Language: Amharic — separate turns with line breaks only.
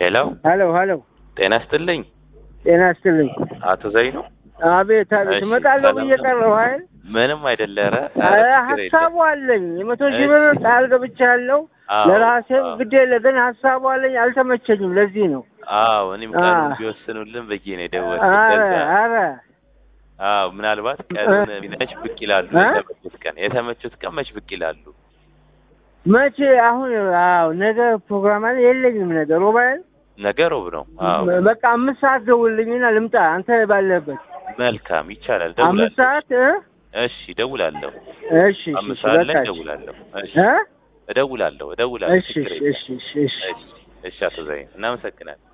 ሄሎ
ሀሎ ሀሎ፣
ጤና ይስጥልኝ
ጤና ይስጥልኝ።
አቶ ዘይኑ።
አቤት አቤት፣
እሺ፣
እመጣለሁ
ሰላም
ብዬ
ነው?
ቀረሁ አይደል?
ምንም አይደለ። ኧረ
ኧረ
ኧረ ችግር
ሀሳቡ
የለም።
አለኝ የመቶ ሺህ
እሺ።
ብር ቃል ገብቻለሁ።
አዎ፣
ለራሴም
አዎ።
ግድ የለ ግን ሀሳቡ አለኝ፣ አልተመቸኝም። ለዚህ ነው።
አዎ እኔም
አ-
ቀኑን ቢወስኑልን ብዬ ነው የደወልኩት።
ኧረ
ከዛ
ኧረ
አዎ ምናልባት ቀኑን መች ብቅ ይላሉ።
እ?
የተመቹት ቀን የተመቹት ቀን መች ብቅ ይላሉ።
መቼ አሁን? አዎ ነገ ፕሮግራም አለ የለኝም። ነገ ሮብ አይደል?
ነገ ሮብ ነው። አዎ
በቃ አምስት ሰዓት ደውልልኝና ልምጣ። አንተ ባለበት
መልካም ይቻላል።
አምስት
ደውላለሁ።
ሰዓት እ?
እሺ እደውላለሁ።
እሺ እሺ
አምስት
እሺ፣
ሰዓት ላይ
በቃ እሺ።
እደውላለሁ። እሺ
እ?
እደውላለሁ እደውላለሁ።
እሺ
ችግር
እሺ
የለም።
እሺ እሺ እሺ
እሺ እሺ አቶ ዘይኑ እናመሰግናለን።